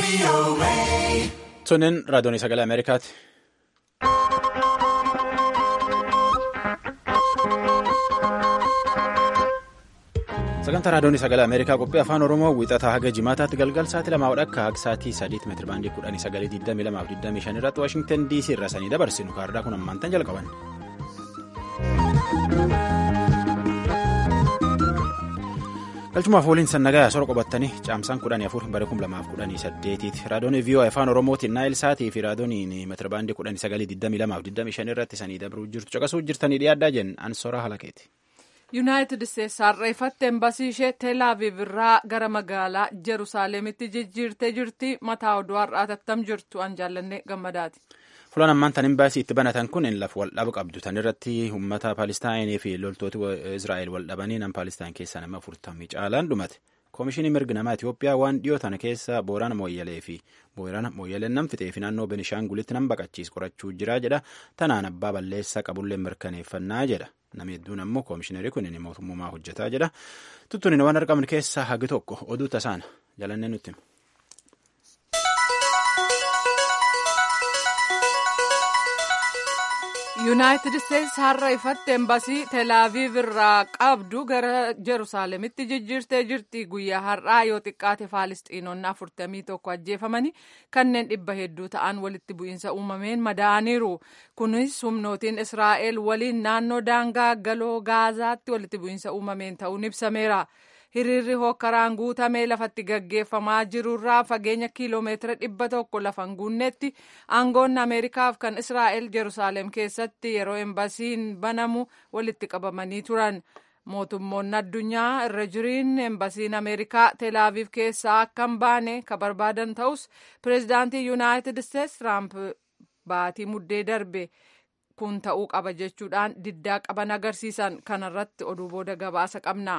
Sunneen raadiyoon sagalee Ameerikaati. Sagantaa raadiyoon sagalee Ameerikaa qophii afaan Oromoo wiixataa haga jimaataatti galgal sa'aatii lamaa wadhakka haga sa'aatii sadiitti meetira baandii kudhanii sagalee 22 irratti Waashingtan DC irra sanii dabarsinu kaardaa kun ammaantan jalqaban. galchumaaf waliin sannagaa sora qabatanii caamsaan kudhanii afur bara kum lamaaf kudhanii saddeetiiti raadiyoon viiyoo afaan oromootiin naayil saatii fi raadiyooniin meetira baandii kudhanii sagalee 22 irratti sanii dabruu jirtu caqasuu jirtanii dhiyaaddaa jenna ansora halakeeti. yuunaayitid isteetsi harreeffatte embasii ishee teelaaviv irraa gara magaalaa jerusaaleemitti jijjiirtee jirti mataa oduu har'aa tattam jirtu an jaallanne gammadaati. fulaan ammaan tan imbaasii itti banatan kun lafa waldhaba qabdu tan irratti uummata paalistaayinii fi loltooti israa'el waldhabanii nam paalistaan keessaa nama afurtamii caalaan dhumate koomishinii mirgi namaa itiyoophiyaa waan dhiyoo tana keessa boorana mooyyalee fi boorana mooyyaleen nam fixee fi naannoo benishaangulitti nam baqachiis qorachuu jira jedha tanaan abbaa balleessaa qabullee mirkaneeffannaa jedha nama hedduun ammoo koomishinerii kun mootummaa hojjetaa jedha tuttuun waan argaman keessaa hagi tokko oduu tasaana jalannee nutti. yuunaayitid isteetsi har'a ifatte embasii teelaaviv irraa qabdu gara jerusaaleemitti jijjiirtee jirti guyyaa har'aa yoo xiqqaate faalistiinonni afurtamii tokko ajjeefamanii kanneen dhibba hedduu ta'an walitti bu'iinsa uumameen madaa'aniiru kunis humnootiin israa'el waliin naannoo daangaa galoo gaazaatti walitti bu'iinsa uumameen ta'uun ibsameera. hiriirri hokkaraan guutamee lafatti gaggeeffamaa jirurraa fageenya kiiloomeetira dhibba tokko lafan guunnetti aangoonni ameerikaaf kan israa'el jerusaaleem keessatti yeroo embasiin banamu walitti qabamanii turan mootummoonni addunyaa irra jiriin embasiin ameerikaa teelaaviv keessaa akka hin baane ka barbaadan ta'us pireezidaantii yuunaayitid isteetsi tiraamp baatii muddee darbe kun ta'uu qaba jechuudhaan diddaa qaban agarsiisan kanarratti oduu booda gabaasa qabna.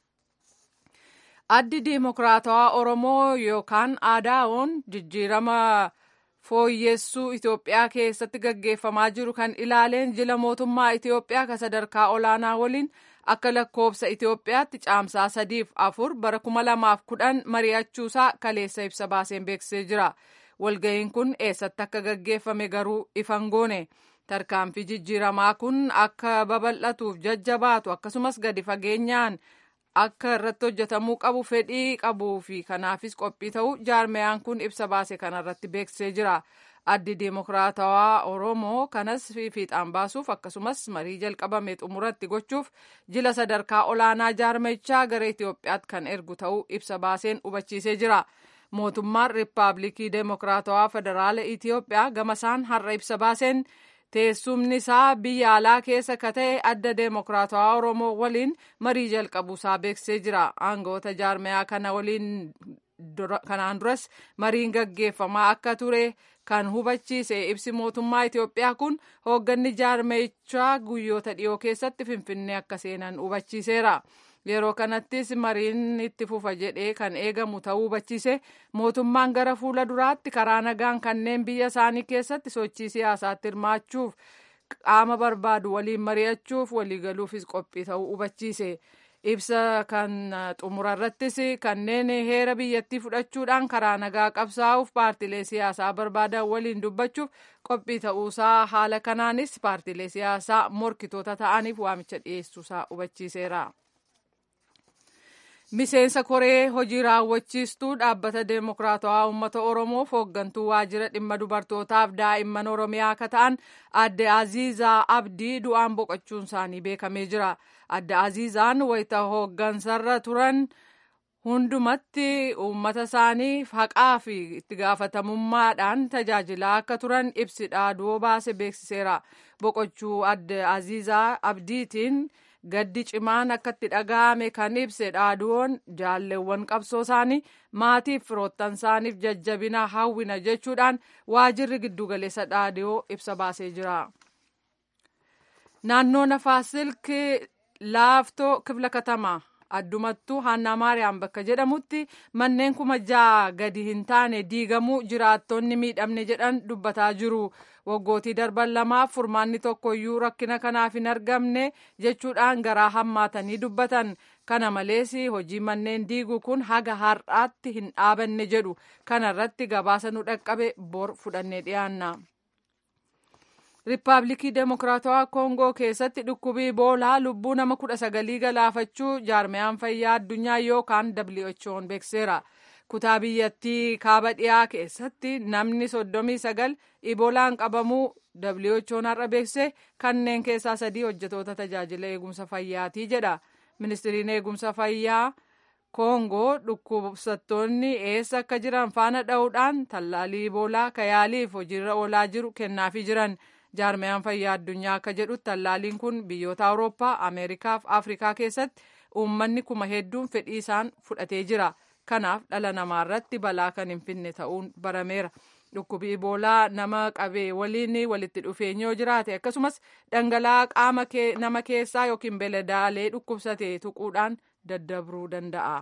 addi diimokiraatawaa oromoo yookaan aadaa'oon jijjiirama fooyyessuu itiyoophiyaa keessatti gaggeeffamaa jiru kan ilaaleen jila mootummaa itiyoophiyaa ka sadarkaa olaanaa waliin akka lakkoobsa itiyoophiyaatti caamsaa sadiif afur bara kuma lamaaf kudhan mari'achuusaa kaleessa ibsa baaseen beeksisee jira walga'iin kun eessatti akka gaggeeffame garuu ifan goone tarkaanfii jijjiiramaa kun akka babal'atuuf jajjabaatu akkasumas gadi fageenyaan akka irratti hojjetamuu qabu fedhii qabuu fi kanaafis qophii ta'uu jaarmeyaan kun ibsa baase kanarratti beeksisee jira addi diimokiraatawaa oromoo kanas fiixaan baasuuf akkasumas marii jalqabame xumuratti gochuuf jila sadarkaa olaanaa jaarmechaa gara itiyoophiyaatti kan ergu ta'uu ibsa baaseen hubachiisee jira mootummaan riippaabilikii diimokiraatawaa federaala itiyoophiyaa gamasaan har'a ibsa baaseen teessumni isaa biyya alaa keessa ka ta'e adda deemokiraatawaa oromoo waliin marii jalqabuusaa beeksisee jira aangoota jaarmeyaa kana waliin kanaan duras mariin gaggeeffamaa akka ture kan hubachiise ibsi mootummaa itiyoophiyaa kun hoogganni jaarmeyichaa guyyoota dhiyoo keessatti finfinnee akka seenan hubachiiseera yeroo kanattis mariin itti fufa jedhee kan eegamu ta'uu hubachiise mootummaan gara fuula duraatti karaa nagaan kanneen biyya isaanii keessatti sochii siyaasaatti hirmaachuuf qaama barbaadu waliin mari'achuuf waliigaluufis qophii ta'uu hubachiise ibsa kan xumura irrattis kanneen heera biyyattii fudhachuudhaan karaa nagaa qabsaa'uuf paartilee siyaasaa barbaadan waliin dubbachuuf qophii ta'uusaa haala kanaanis paartilee siyaasaa morkitoota ta'aniif waamicha dhiyeessuusaa hubachiiseera. miseensa koree hojii raawwachiistuu dhaabbata deemokiraatawaa uummata oromoof hooggantuu waajjira dhimma dubartootaaf daa'imman oromiyaa akka ta'an adde aziizaa abdii du'aan boqochuun isaanii beekamee jira adde aziizaan wayita hooggansarra turan hundumatti uummata isaanii haqaa fi itti gaafatamummaadhaan tajaajilaa akka turan ibsi dhaaduu baase beeksiseera boqochuu adde aziizaa abdiitiin. gaddi cimaan akka itti dhaga'ame kan ibse dhaaduun jaalleewwan qabsoo isaanii maatiif firoottan isaaniif jajjabina hawwina jechuudhaan waajirri giddugaleessa dhaadiyoo ibsa baasee jira. naannoo nafaasilki laaftoo kibla katamaa addumattuu haannaa maariyaam bakka jedhamutti manneen kuma ja'a gadi hin taane diigamuu jiraattonni miidhamne jedhan dubbataa jiru waggootii darban lamaaf furmaanni tokkoyyuu rakkina kanaaf hin argamne jechuudhaan garaa hammaatanii dubbatan kana malees hojii manneen diiguu kun haga har'aatti hin dhaabanne jedhu kana irratti gabaasa nu dhaqqabe bor fudhannee dhiyaanna. Riippaabilikii Demokiraatawaa Koongoo keessatti dhukkubii Iboolaa lubbuu nama kudha sagalii galaafachuu jaarmiyaan fayyaa addunyaa yookaan WHO'n beekseera. Kutaa biyyattii kaaba dhiyaa keessatti namni soddomii sagal Iboolaan qabamuu WHO'n har'a beekse kanneen keessaa sadii hojjetoota tajaajila eegumsa fayyaatii jedha. Ministiriin eegumsa fayyaa Koongoo dhukkubsattoonni eessa akka jiran faana dha'uudhaan tallaalii Iboolaa kayaaliif hojiirra oolaa jiru kennaafii jiran. jaarmiyaan fayyaa addunyaa akka jedhutti tallaaliin kun biyyoota awurooppaa ameerikaa fi afrikaa keessatti uummanni kuma hedduun fedhii isaan fudhatee jira kanaaf dhala namaa irratti balaa kan hin finne ta'uun barameera dhukkubi iboolaa nama qabee waliin walitti dhufeenya yoo jiraate akkasumas dhangala'aa qaama nama keessaa yookiin beeladaalee dhukkubsate tuquudhaan daddabruu danda'a.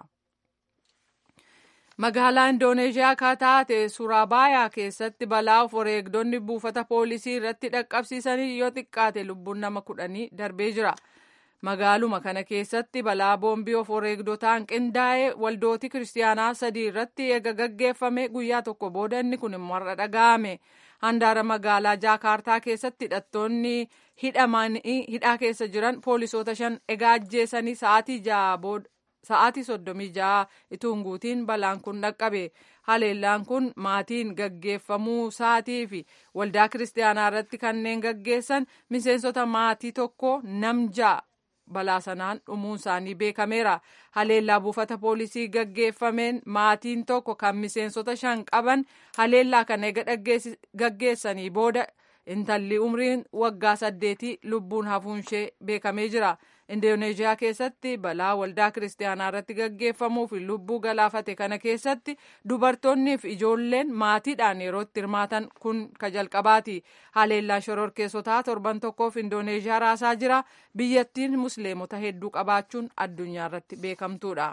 magaalaa indooneeshiyaa akka taate suraabayaa keessatti balaa of wareegdonni buufata poolisii irratti dhaqqabsiisanii yoo xiqqaate lubbuun nama kudhanii darbee jira magaaluma kana keessatti balaa boombii of wareegdotaan qindaa'ee waldooti kiristaanaa sadii irratti eega gaggeeffame guyyaa tokko booda inni kun immoo har'a dhaga'ame handaara magaalaa jaakaartaa keessatti hidhattoonni hidhaa keessa jiran poolisoota shan egaa ajjeesanii sa'aatii ja'a booda sa'aatii soddomii ja'a ituun guutiin balaan kun dhaqqabe haleellaan kun maatiin gaggeeffamuu saatii fi waldaa kiristaanaa irratti kanneen gaggeessan miseensota maatii tokko nam ja'a balaa sanaan dhumuun isaanii beekameera haleellaa buufata poolisii gaggeeffameen maatiin tokko kan miseensota shan qaban haleellaa kana eega gaggeessanii booda intalli umriin waggaa saddeetii lubbuun hafuun ishee beekamee jira. indooneeshiyaa keessatti balaa waldaa kiristaanaa irratti gaggeeffamuu fi lubbuu galaafate kana keessatti dubartoonnii fi ijoolleen maatiidhaan yeroo itti hirmaatan kun ka jalqabaati haleellaa shororkeessotaa torban tokkoof indooneeshiyaa raasaa jira biyyattiin musliimota hedduu qabaachuun addunyaa irratti beekamtuudha.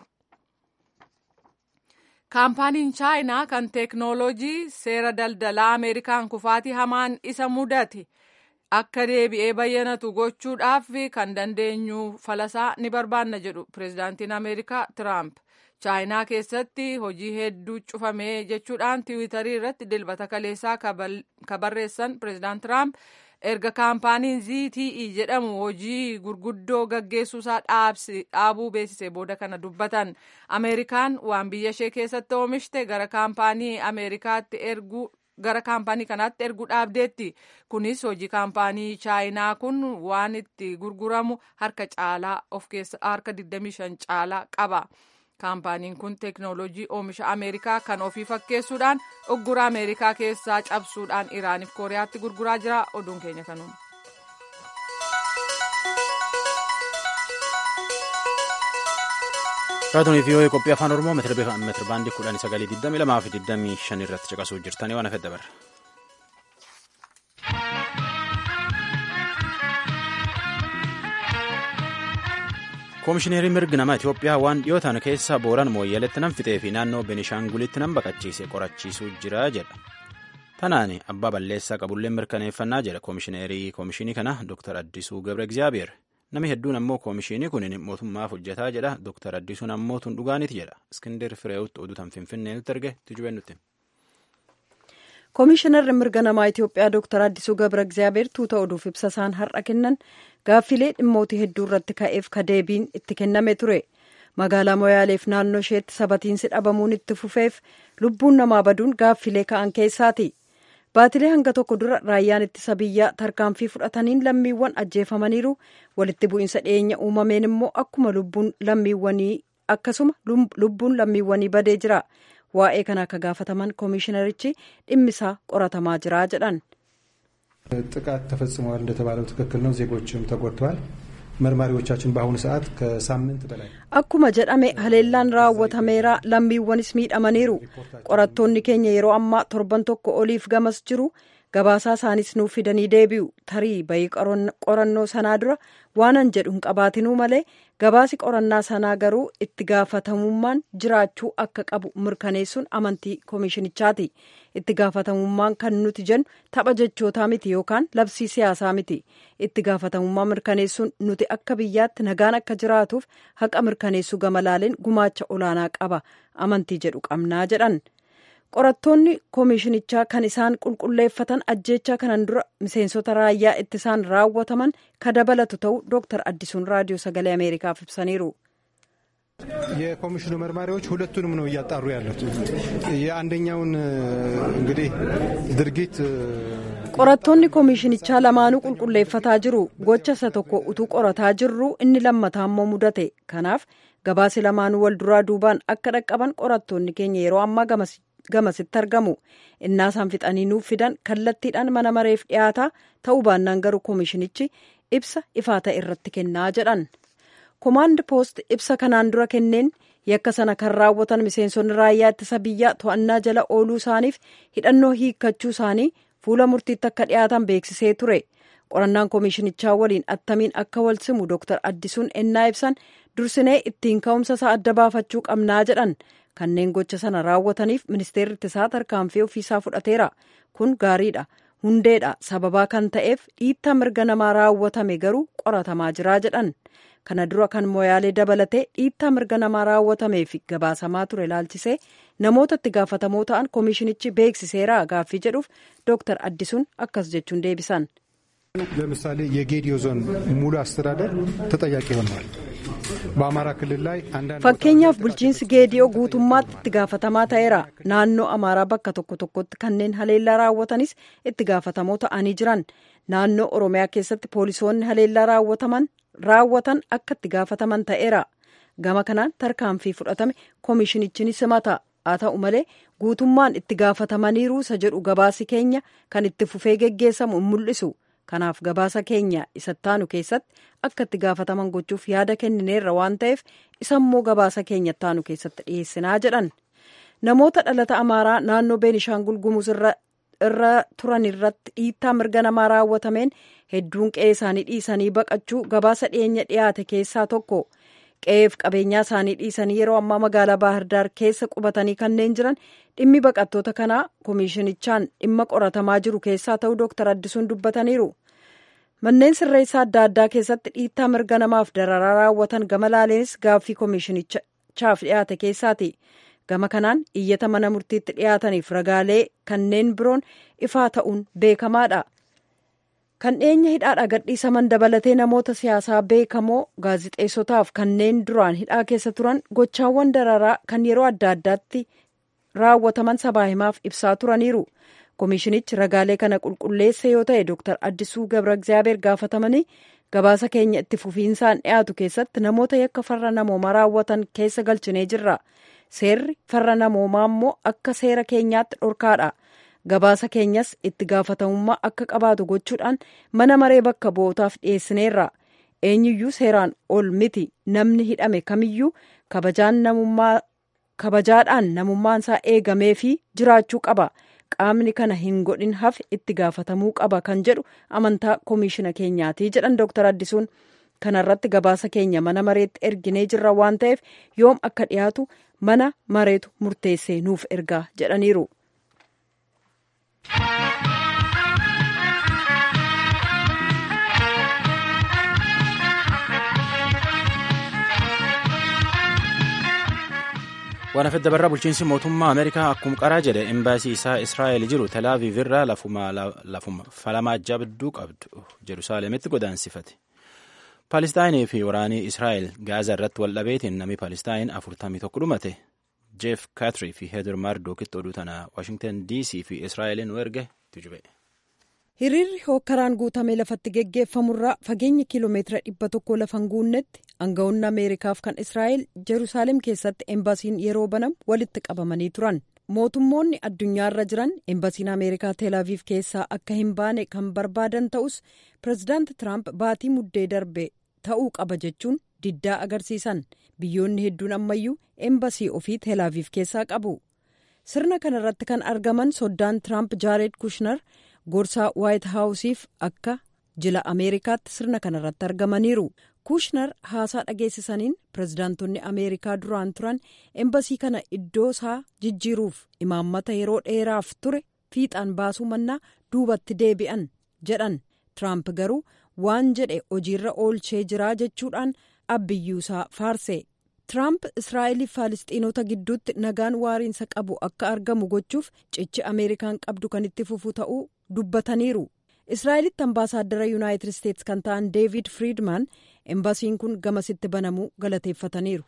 kaampaaniin chaayinaa kan teeknooloojii seera daldalaa ameerikaan kufaatii hamaan isa mudate. akka deebi'ee bayyanatu gochuudhaaf kan dandeenyu falasaa ni barbaanna jedhu pireezidaantiin ameerikaa tiraamp chaayinaa keessatti hojii hedduu cufamee jechuudhaan tiwiitarii irratti dilbata kaleessaa ka barreessan pireezidaant tiraamp erga kaampaaniin zte jedhamu hojii gurguddoo gaggeessuusaa dhaabuu beeksise booda kana dubbatan ameerikaan waan biyya ishee keessatti oomishte gara kaampaanii ameerikaatti erguu gara kaampaanii kanaatti erguu dhaabdeetti kunis hojii kaampaanii chaayinaa kun waan itti gurguramu harka caalaa of keessa harka 25 caalaa qaba kaampaaniin kun teeknooloojii oomisha ameerikaa kan ofii fakkeessuudhaan uggura ameerikaa keessaa cabsuudhaan iraaniif kooriyaatti gurguraa jira oduun keenya kanuun. Raadiyoo fi qophii afaan Oromoo meetira baandii kudhan sagalee 22 fi 25 irratti caqasuu jirtanii waan hafedha barra. Koomishineeriin mirgi namaa Itoophiyaa waan dhiyootaan keessa booran mooyyaleetti nan fixee fi naannoo Benishaangulitti nan baqachiise qorachiisuu jira jedha. Tanaan abbaa balleessaa qabullee mirkaneeffannaa jedha koomishineerii koomishinii kana Dr. Addisuu Gabre Egziyaabeer. Namni hedduun ammoo koomishinii kun mootummaaf hojjetaa jedha. Dr. Addisuun ammoo tun dhugaaniiti jedha. Iskindir Fireewutti oduu tan Finfinnee nutti erge tujubeen nutti. Koomishinarri mirga namaa Itoophiyaa Dr. Addisuu Gabra Egziyaabeer tuuta oduuf ibsa isaan har'a kennan gaaffilee dhimmootii hedduu irratti ka'eef ka deebiin itti kenname ture. Magaalaa Moyaaleef naannoo isheetti sabatiinsi dhabamuun itti fufeef lubbuun namaa baduun gaaffilee ka'an keessaati. Baatilee hanga tokko dura raayyaan ittisa biyyaa tarkaanfii fudhataniin lammiiwwan ajjeefamaniiru walitti bu'iinsa dhiyeenya uumameen immoo akkuma lubbuun lammiiwwanii akkasuma lubbuun lammiiwwanii badee jira. Waa'ee kana akka gaafataman koomishinarichi dhimmisaa qoratamaa jira jedhan. ጥቃት ተፈጽመዋል እንደተባለው ትክክል ነው። ዜጎችም ተጎድተዋል። መርማሪዎቻችን በአሁኑ ሰዓት ከሳምንት በላይ akkuma jedhame haleellaan raawwatameera lammiiwwanis miidhamaniiru qorattoonni keenya yeroo ammaa torban tokko oliif gamas jiru gabaasaa isaanis nuuf fidanii deebi'u tarii bayii qorannoo sanaa dura waanan jedhu hin qabaatinuu malee gabaasi qorannaa sanaa garuu itti gaafatamummaan jiraachuu akka qabu mirkaneessuun amantii koomishinichaati itti gaafatamummaan kan nuti jennu tapha jechootaa miti yookaan labsii siyaasaa miti itti gaafatamummaa mirkaneessuun nuti akka biyyaatti nagaan akka jiraatuuf haqa mirkaneessuu gama laaleen gumaacha olaanaa qaba amantii jedhu qabnaa jedhan. qorattoonni koomishinichaa kan isaan qulqulleeffatan ajjeechaa kanan dura miseensota raayyaa ittisaan raawwataman ka dabalatu ta'uu dooktar addisuun raadiyoo sagalee ameerikaaf ibsaniiru. የኮሚሽኑ መርማሪዎች ሁለቱንም ነው እያጣሩ ያሉት። የአንደኛውን እንግዲህ ድርጊት qorattoonni koomishinichaa lamaanuu qulqulleeffataa jiru gocha isa tokko utuu qorataa jirru inni lammataa immoo mudate kanaaf gabaasi lamaanuu wal duraa duubaan akka dhaqqaban qorattoonni keenya yeroo ammaa gamasitti argamu innaasaan fixanii nuuf fidan kallattiidhaan mana mareef dhiyaataa ta'uu baannaan garuu koomishinichi ibsa ifaa ta'e irratti kennaa jedhan komaand poost ibsa kanaan dura kenneen yakka sana kan raawwatan miseensonni raayyaa ittisa biyyaa to'annaa jala ooluu isaaniif hidhannoo hiikkachuu isaanii fuula murtiitti akka dhiyaatan beeksisee ture qorannaan koomishinichaa waliin attamiin akka wal simu dooktar addisuun ennaa ibsan dursinee ittiin ka'umsa isaa adda baafachuu qabnaa jedhan kanneen gocha sana raawwataniif ministeerri ittisaa tarkaanfii ofiisaa fudhateera kun gaariidha hundeedha sababaa kan ta'eef dhiittaa mirga namaa raawwatame garuu qoratamaa jiraa jedhan kana dura kan moyaalee dabalatee dhiittaa mirga namaa raawwatamee fi gabaasamaa ture ilaalchisee namoota itti gaafatamoo ta'an koomishinichi beeksiseera gaaffii jedhuuf dooktar addisuun akkas jechuun deebisan. ለምሳሌ የጌዲዮ ዞን ሙሉ አስተዳደር ተጠያቂ ሆነዋል። በአማራ ክልል ላይ አንዳንድ fakkeenyaaf bulchiinsi geediyoo guutummaatti itti gaafatamaa ta'eera naannoo amaaraa bakka tokko tokkotti kanneen haleellaa raawwatanis itti gaafatamoo ta'anii jiran naannoo oromiyaa keessatti poolisoonni haleellaa raawwataman raawwatan akka itti gaafataman ta'eera gama kanaan tarkaanfii fudhatame koomishinichi ni simata haa ta'u malee guutummaan itti gaafatamaniiru isa jedhu gabaasi keenya kan itti fufee geggeessamu hin mul'isu kanaaf gabaasa keenya isattaanu keessatti akka itti gaafataman gochuuf yaada kennineerra waan ta'eef isammoo gabaasa keenya ittaanu keessatti dhiyeessinaa jedhan namoota dhalata amaaraa naannoo beenishaangul gumuz irra turan irratti dhiittaa mirga namaa raawwatameen hedduun qe'ee isaanii dhiisanii baqachuu gabaasa dhiyeenya dhiyaate keessaa tokko qe'eef qabeenyaa isaanii dhiisanii yeroo ammaa magaalaa baahirdaar keessa qubatanii kanneen jiran dhimmi baqattoota kanaa koomishinichaan dhimma qoratamaa jiru keessaa ta'uu dooktar addisuun dubbataniiru manneen sirreessaa adda addaa keessatti dhiittaa mirga namaaf dararaa raawwatan gama laaleenis gaaffii koomishinichaaf dhiyaate keessaati gama kanaan iyyata mana murtiitti dhiyaataniif ragaalee kanneen biroon ifaa ta'uun beekamaadha. kan dhiyeenya hidhaadha gadhiisaman dabalatee namoota siyaasaa beekamoo gaazixeessotaaf kanneen duraan hidhaa keessa turan gochaawwan dararaa kan yeroo adda addaatti raawwataman sabaa himaaf ibsaa turaniiru koomishinichi ragaalee kana qulqulleessa yoo ta'e dooktar addisuu gabra egzaabeer gaafatamanii gabaasa keenya itti fufiinsaan dhiyaatu keessatti namoota yakka farra namoomaa raawwatan keessa galchinee jirra seerri farra namoomaa immoo akka seera keenyaatti dhorkaadha. gabaasa keenyas itti gaafatamummaa akka qabaatu gochuudhaan mana maree bakka bu'ootaaf dhiyeessineerra eenyuyyuu seeraan ol miti namni hidhame kamiyyuu kabajaadhaan namummaan isaa eegamee fi jiraachuu qaba qaamni kana hin godhin hafe itti gaafatamuu qaba kan jedhu amantaa koomishina keenyaati jedhan dooktar addisuun kanarratti gabaasa keenya mana mareetti erginee jirra waan ta'eef yoom akka dhiyaatu mana mareetu murteessee nuuf ergaa jedhaniiru. waan hafedda barraa bulchiinsi mootummaa ameerikaa akkuma qaraa jedhe embaasii isaa israa'el jiru telaaviv irraa lafuma falamaa jabduu qabdu jerusaaleemitti godaansifate paalistaayinii fi waraanii israa'el gaazaa irratti wal dhabeetiin namni paalistaan afurtamii tokko dhumate jeef kaatrii fi heeder maardookitti oduu tana waashingtan dc fi israa'eliin nu erge tujube. hiriirri hookkaraan guutame lafatti geggeeffamurraa fageenya kiiloomeetira dhibba tokko lafan guunnetti aangawoonni ameerikaaf kan israa'el jeruusaalem keessatti embaasiin yeroo banamu walitti qabamanii turan mootummoonni addunyaarra jiran embasiin ameerikaa teelaaviif keessaa akka hin baane kan barbaadan ta'us pirezidaanti tiraamp baatii muddee darbe ta'uu qaba jechuun diddaa agarsiisan biyyoonni hedduun ammayyuu embasii ofii teelaaviif keessaa qabu sirna kanarratti kan argaman soddaan tiraamp jaared kushner gorsaa waayit haawusiif akka jila ameerikaatti sirna kanarratti argamaniiru kuushnar haasaa dhageessisaniin pirezidaantonni ameerikaa duraan turan embasii kana iddoo isaa jijjiiruuf imaammata yeroo dheeraaf ture fiixaan baasuu mannaa duubatti deebi'an jedhan tiraamp garuu waan jedhe hojiirra oolchee jiraa jechuudhaan abbiyyuusaa faarse tiraamp israa'eliif faalisxiinota gidduutti nagaan waariinsa qabu akka argamu gochuuf cichi ameerikaan qabdu kan itti fufu ta'uu dubbataniiru israa'elitti ambaasaaddara yuunaayitid isteetsi kan ta'an deevid friidman embasiin kun gamasitti banamuu galateeffataniiru.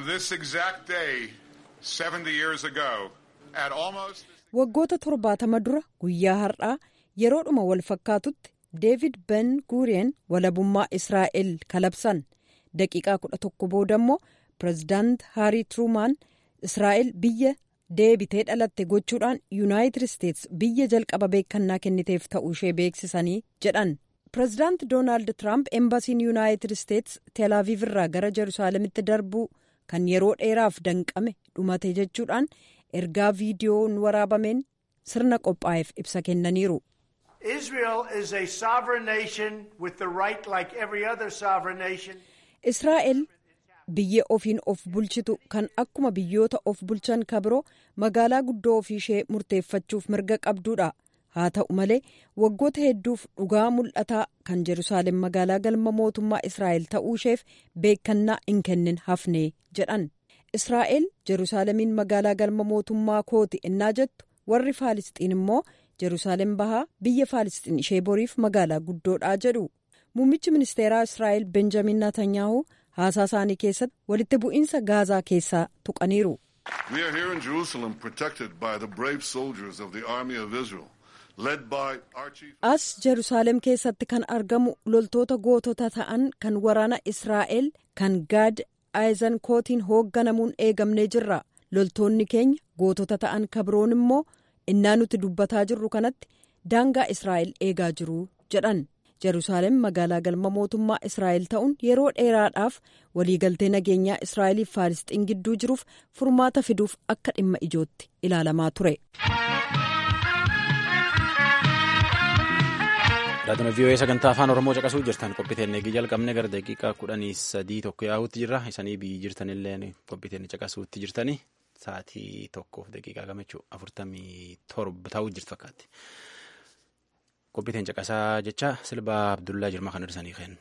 waggoota torbaatama dura guyyaa har'aa yeroodhuma wal fakkaatutti deevid ben guurien walabummaa israa'el kalabsan daqiiqaa kudha tokko booda immoo pirezidaant haarii tiruumaan israa'el biyya deebitee dhalatte gochuudhaan yuunaayitid isteetsi biyya jalqaba beekannaa kenniteef ta'uu ishee beeksisanii jedhan pirezidaant doonaald tiraamp embasiin yuunaayitid isteetsi teelaaviv irraa gara jeruusaalemitti darbuu kan yeroo dheeraaf danqame dhumate jechuudhaan ergaa viidiyoon waraabameen sirna qophaa'eef ibsa kennaniiru. israa'el biyya ofiin of bulchitu kan akkuma biyyoota of bulchan kabiroo magaalaa guddoo ofii ishee murteeffachuuf mirga qabduudha haa ta'u malee waggoota hedduuf dhugaa mul'ataa kan jeruusaalem magaalaa galma mootummaa israa'el ta'uu isheef beekannaa hin kennin hafne jedhan israa'el jeruusaalemiin magaalaa galma mootummaa kooti innaa jettu warri faalisxiin immoo jeruusaalem bahaa biyya faalisxiin ishee boriif magaalaa guddoodhaa jedhu muummichi ministeeraa israa'el benjamin naatanyaahu haasaa isaanii keessatti walitti bu'iinsa gaazaa keessaa tuqaniiru. as jeruusaalem keessatti kan argamu loltoota gootota ta'an kan waraana israa'el kan gaad aayizan kootiin hoogganamuun eegamnee jirra loltoonni keenya gootota ta'an kabroon immoo innaa nuti dubbataa jirru kanatti daangaa israa'el eegaa jiru jedhan. jeruusaalem magaalaa galma mootummaa israa'el ta'uun yeroo dheeraadhaaf waliigaltee nageenyaa israa'eliif faalisxiin gidduu jiruuf furmaata fiduuf akka dhimma ijootti ilaalamaa ture. Raadiyoo vii'oo'ee sagantaa afaan oromoo caqasuu jirtan qophiiteen eegii jalqabne gara daqiiqaa kudhanii sadii tokko yaa'uutti jirra isanii biyyi jirtanillee qophiiteen caqasuutti jirtanii sa'aatii tokkoof daqiiqaa gamachuu afurtamii torba ta'uu jirtu fakkaatti. qophiiteen caqasaa jecha silbaa abdullaa jirma kan hirsanii kenna.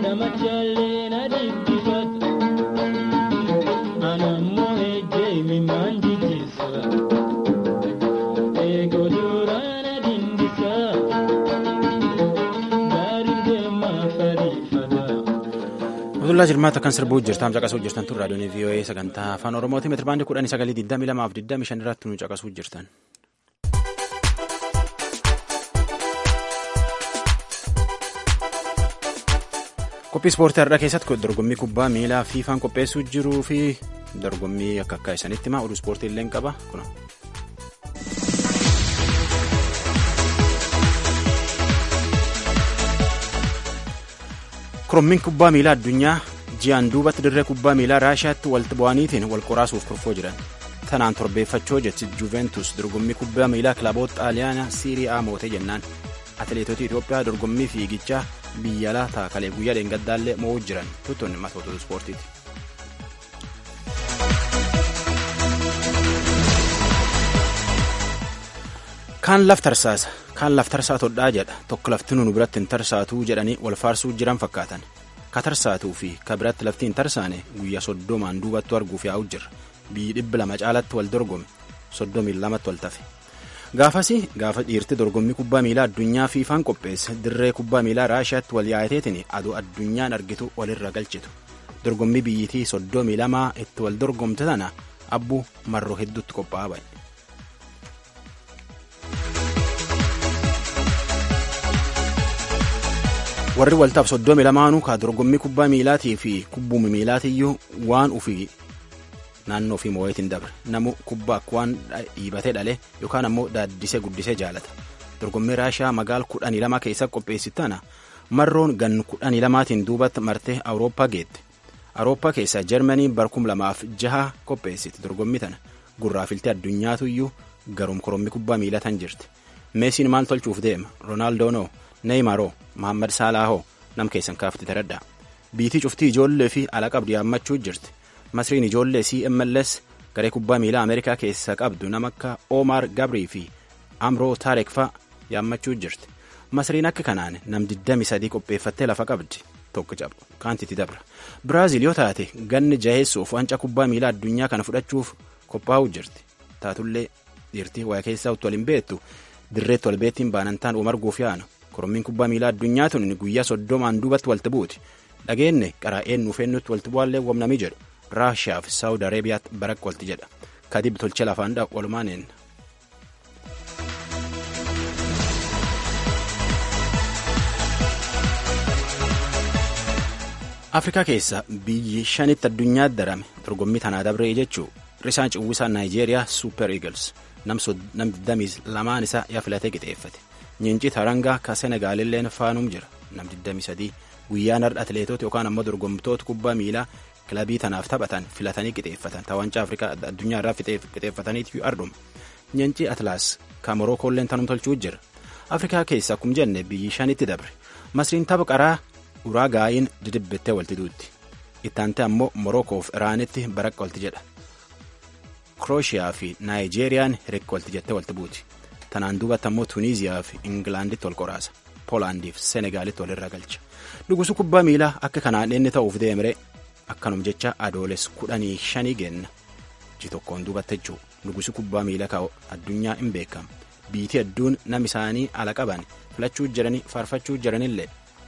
Abdullaa Jirmaata kan sirbuu jirtaam caqasuu jirtan tun raadiyoon VOA sagantaa afaan Oromooti meetira baandii kudhanii sagalii digdamii lamaaf digdamii shan irratti nu caqasuu jirtan. Qophii ispoortii har'aa keessatti dorgommii kubbaa miilaa fiifaan qopheessuu jiruu fi dorgommii akka akka isanitti himaa oduu ispoortii illee qaba kuna. korommiin kubbaa miilaa addunyaa ji'aan duubatti dirree kubbaa miilaa raashiyaatti walitti bu'aniitiin wal qoraasuuf kurfoo jiran tanaan torbeeffachoo jechi juventus dorgommii kubbaa miilaa kilaboota xaaliyaanaa siiriyaa mootee jennaan atileetota itiyoophiyaa dorgommii fiigichaa biyya alaa taakalee guyyaa dheengaddaallee mo'uu jiran tuttuun matoota ispoortiiti. kaan laf tarsaasa kaan laf tarsaa todhaa jedha tokko lafti nu biratti hin tarsaatuu jedhanii wal faarsuu jiran fakkaatan ka tarsaatuu fi ka biratti lafti hin tarsaane guyyaa soddomaan duubattu arguuf yaa'u jirra biyyi dhibbi lama caalatti wal dorgome soddomii lamatti wal tafe gaafasi gaafa dhiirti dorgommii kubbaa miilaa addunyaa fiifaan qopheesse dirree kubbaa miilaa raashiyaatti wal yaayateetiin aduu addunyaan argitu walirra galchitu dorgommii biyyitii soddomii lamaa itti wal dorgomte tana abbuu marroo hedduutti qophaa'aa ba'e. warri waltaaf soddomi lamaanuu ka dorgommii kubbaa miilaatii fi kubbuumi miilaatiyyuu waan ufii naannoo fi moo'eetiin dabre namu kubbaa akka waan dhiibatee dhale yookaan ammoo daaddisee guddisee jaalata dorgommii raashiyaa magaal kudhanii lama keessa qopheessitana marroon gan kudhanii lamaatiin duubatti martee awurooppaa geette awurooppaa keessaa jarmanii barkum lamaaf jaha qopheessite dorgommii tana gurraafiltee addunyaatuyyuu garum korommii kubbaa miilatan jirti meesiin maal tolchuuf deema roonaaldoo neeymaroo Mohaammed Saalaahoo nam keessan kaafte taradha biitii cuftii ijoollee fi ala qabdu yaammachuu jirti masriin ijoollee CMLS garee kubbaa miilaa Ameerikaa keessa qabdu nama akka Omar Gabrii fi Amroo Taarek fa'a yaammachuu jirti masriin akka kanaan nam 23 qopheeffattee lafa qabdi tokko cabu kaantiti dabra Biraazil yoo taate ganni jaheessuuf wanca kubbaa miilaa addunyaa kana fudhachuuf qophaa'uu jirti taatullee dhiirtii waa keessaa utuu waliin beektu dirreetti wal beettiin baanantaan umarguuf yaanu korommiin kubbaa miilaa addunyaa tun guyyaa soddomaan duubatti walti buuti dhageenne qaraa'een nuufeennutti walti bu'aallee wamnamii jedhu raashiyaa fi saawud areebiyaatti barakka walti jedha kadib tolche lafaan dha walumaaneen. afrikaa keessa biyyi shanitti addunyaatti darame dorgommii tanaa dabree jechuu risaan ciwwisaa naayijeeriyaa suuper eagles nam 22 isaa yaa filatee qixeeffate. Nyiinci Tarangaa ka Senegaalilleen faanuum jira nam 23 guyyaan har'a atileetota yookaan ammoo dorgomtoota kubbaa miilaa kilabii tanaaf taphatan filatanii qixeeffatan tawancaa Afrikaa addunyaa irraa qixeeffataniitu ardhuma. Nyiinci Atlaas ka Morookoolleen tanum tolchuu jira. Afrikaa keessa akkuma jenne biyyi shanitti dabre. Masriin tapha qaraa uraa gaa'iin didibbittee walti duutti. Ittaante ammoo Morokoof Iraanitti baraqqa walti jedha. Krooshiyaa fi Naayijeeriyaan hirikka walti jettee walti buuti. tanaan duubatti ammoo tuuniiziyaa fi ingilaanditti wal qoraasa poolaandii fi senegaalitti walirra galcha dhugusu kubbaa miilaa akka kanaan inni ta'uuf deemre akkanum jecha adooles kudhanii shanii genna ji tokkoon duubatti jechuu dhugusu kubbaa miilaa ka'u addunyaa hin beekamu biitii hedduun nam isaanii ala qaban filachuu jiranii faarfachuu jiranillee.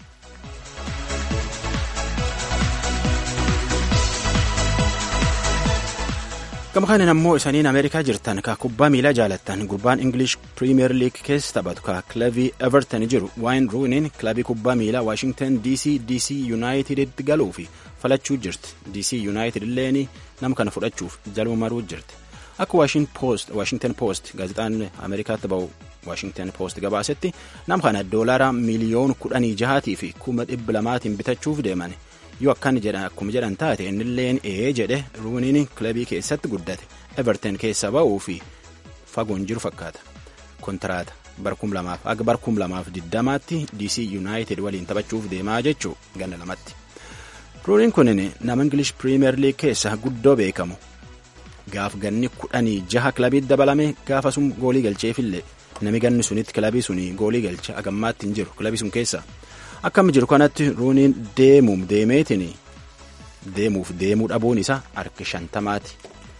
gama kanin ammoo isaniin ameerikaa jirtan ka kubbaa miilaa jaalattan gurbaan ingilish piriimiyer liig keessa taphatu ka kilabii everton jiru waayin ruuniin kilabii kubbaa miilaa waashingtan dc dc yuunaayiteditti galuu fi falachuu jirti dc yuunaayitid illeen nama kana fudhachuuf jaluma maruu jirti akka waashingtan poost gaazexaan ameerikaatti ba'u waashingtan poost gabaasetti nama kana doolaara miliyoon kudhanii jahaatii fi kuma dhibba lamaatiin bitachuuf deeman yoo akkan jedhan akkuma jedhan taate innilleen ee jedhe ruuniin kilabii keessatti guddate everton keessa ba'uu fi fagoon jiru fakkaata kontiraata barkum lamaaf aga barkum lamaaf diddamaatti dc yuunaayitid waliin taphachuuf deemaa jechuu ganna lamatti ruuniin kunin nama ingilish piriimiyer liig keessa guddoo beekamu gaaf ganni kudhanii jaha kilabiitti dabalame gaafa sun goolii galcheefillee nami ganni sunitti kilabii suni goolii galcha agammaatti hin jiru kilabii sun keessa akkam jiru kanatti ruuniin deemuuf deemeetiin deemuuf deemuu dhabuun isaa harki shantamaati.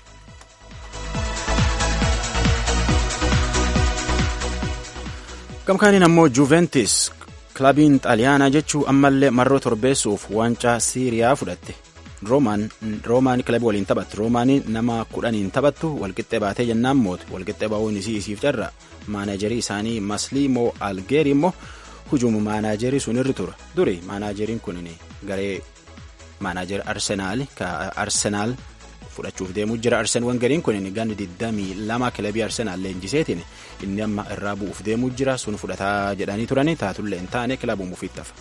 gamkaaniin ammoo juventus kilabiin xaaliyaanaa jechuu ammallee marroo torbeessuuf waancaa siiriyaa fudhatte roomaan kilabii waliin taphattu roomaanii nama kudhaniin taphattu walqixxee baatee jennaan mootu walqixxee ba'uun isii isiif carra maanajarii isaanii masliimoo algeerii immoo hujuumu maanajarii sun irri tura duri maanajeriin kun garee maanajarii arsenaal ka arsenaal fudhachuuf deemuu jira arsen wangariin kun ganni 22 kilabii arsenaal leenjiseetiin inni amma irraa bu'uuf deemuu jira sun fudhataa jedhanii turani taatullee hin taane kilabuun ufiif tafa.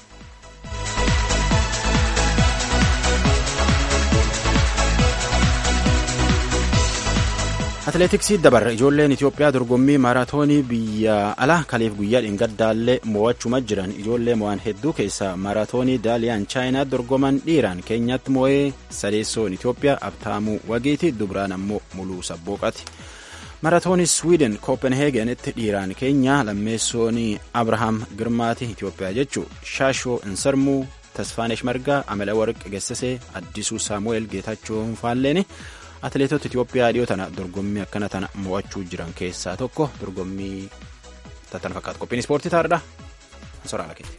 atileetiksii dabarra ijoolleen itiyoophiyaa dorgommii maaraatoonii biyya alaa kaleef guyyaa dhingadaallee mo'achuma jiran ijoollee mo'an hedduu keessaa maaraatoonii daaliyaan chaayinaa dorgoman dhiiraan keenyatti mo'ee sadeessoon itiyoophiyaa abtaamuu wagiiti dubraan ammoo muluu sabbooqati maaraatoonii swiiden koopenheegenitti dhiiraan keenya lammeessoon abrahaam girmaati itiyoophiyaa jechuu shaashoo insarmuu tasfaanesh margaa amala warq gessasee addisuu saamu'eel geetachoo faalleeni atileetota Itiyoophiyaa dhiyoo tana dorgommii akkana tana mo'achuu jiran keessaa tokko dorgommii tattana fakkaatu qophiin ispoortii taa'aadha. Soraala keenya.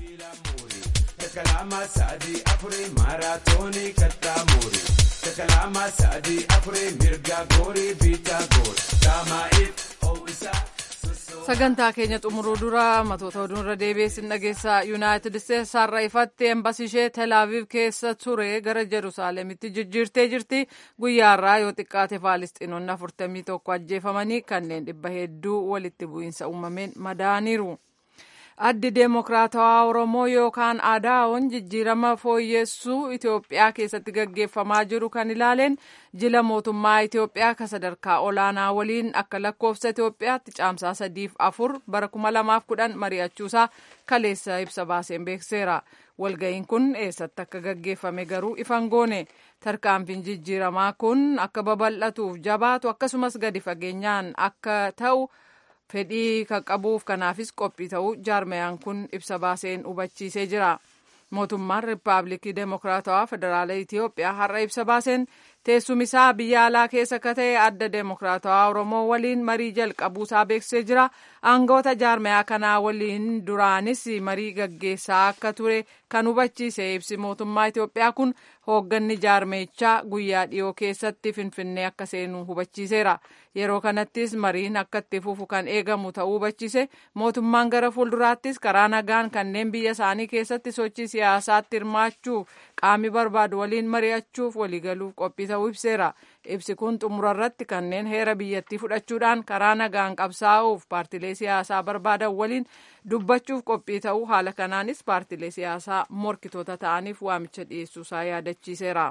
Takalama sa'adii afurii maaraatoonii kattaamurii. Takalama sa'adii afurii mirga goorii biitaa goori. Daamaa'iif ho'isaa. sagantaa keenya xumuruu dura matoota oduurra deebiin dhageessaa yuunaayitid isteetsi har'a ifatti embasii ishee telaaviv keessa ture gara jeruusaalemitti jijjiirtee jirti guyyaarraa yoo xiqqaate faalistiinonni afurtamii tokko ajjeefamanii kanneen dhibba hedduu walitti bu'iinsa uumameen madaaniiru. addi deemokiraatawaa oromoo yookaan aadaa'oon jijjiirama fooyyessuu itiyoophiyaa keessatti gaggeeffamaa jiru kan ilaaleen jila mootummaa itiyoophiyaa ka sadarkaa olaanaa waliin akka lakkoofsa itiyoophiyaatti caamsaa sadiif afur bara kuma lamaaf kudhan mari'achuusaa kaleessa ibsa baaseen beekseera walga'iin kun eessatti akka gaggeeffame garuu ifan goone tarkaanfiin jijjiiramaa kun akka babal'atuuf jabaatu akkasumas gadi fageenyaan akka ta'u. fedhii kan qabuuf kanaafis qophii ta'uu jaarmayaan kun ibsa baaseen hubachiisee jira mootummaan riippaabilikii deemokiraatawaa federaala itiyoophiyaa har'a ibsa baaseen teessumisaa biyya alaa keessa akka ta'e adda deemokiraatawaa oromoo waliin marii jalqabuusaa beeksisee jira aangoota jaarmayaa kanaa waliin duraanis marii gaggeessaa akka ture kan hubachiise ibsi mootummaa itiyoophiyaa kun hoogganni jaarmeechaa guyyaa dhiyoo keessatti finfinnee akka seenu hubachiiseera yeroo kanattis mariin akka itti fufu kan eegamu ta'uu hubachiise mootummaan gara fuulduraattis karaa nagaan kanneen biyya isaanii keessatti sochii siyaasaatti hirmaachuuf qaamni barbaadu waliin mari'achuuf waliigaluuf qophii ta'uu ibseera ibsi kun xumura irratti kanneen heera biyyattii fudhachuudhaan karaa nagaan qabsaa'uuf paartilee siyaasaa barbaadan waliin dubbachuuf qophii ta'uu haala kanaanis paartilee siyaasaa morkitoota ta'aniif waamicha dhiyeessuusaa yaadachiiseera.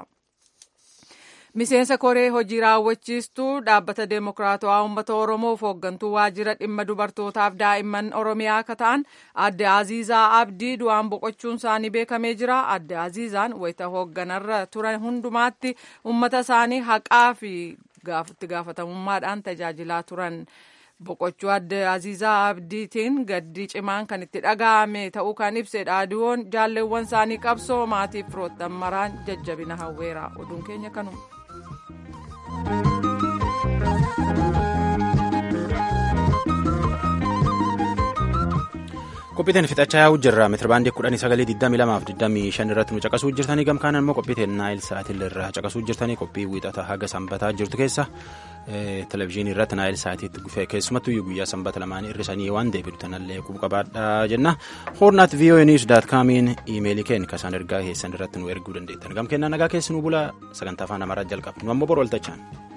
miseensa koree hojii raawwachiistuu dhaabbata deemokiraatawaa uummata oromoof hooggantuu waajjira dhimma dubartootaaf daa'imman oromiyaa akka ta'an adde aziizaa abdii du'aan boqochuun isaanii beekamee jira adde aziizaan wayita hoogganarra turan hundumaatti uummata isaanii haqaa fi itti gaafatamummaadhaan tajaajilaa turan. boqochuu adde aziizaa abdiitiin gaddii cimaan kan itti dhaga'ame ta'uu kan ibse dhaadiyoon jaalleewwan isaanii qabsoo maatiif firoottan maraan jajjabina hawweera oduun keenya kanuma. qophiiteen fixachaa yaa'uu jirra meetirabaandii kudhanii sagalee 22 fi 25 irratti nu caqasuu jirtanii gamkaan immoo qophiiteen naayil sa'aatii irraa caqasuu jirtanii qophii wiixata haga sanbataa jirtu keessa televizyiinii irratti naayil sa'aatiitti keessumattuu guyyaa sanbata lamaan irrisanii waan deebi'u tanallee qabaadhaa jenna hoornaat voa news daat kaamiin iimeelii keenya kasaan ergaa keessan irratti nu erguu dandeettan gam kennaa nagaa keessi nu bula sagantaa afaan amaaraa jalqaba nu ammoo bor waltachaan.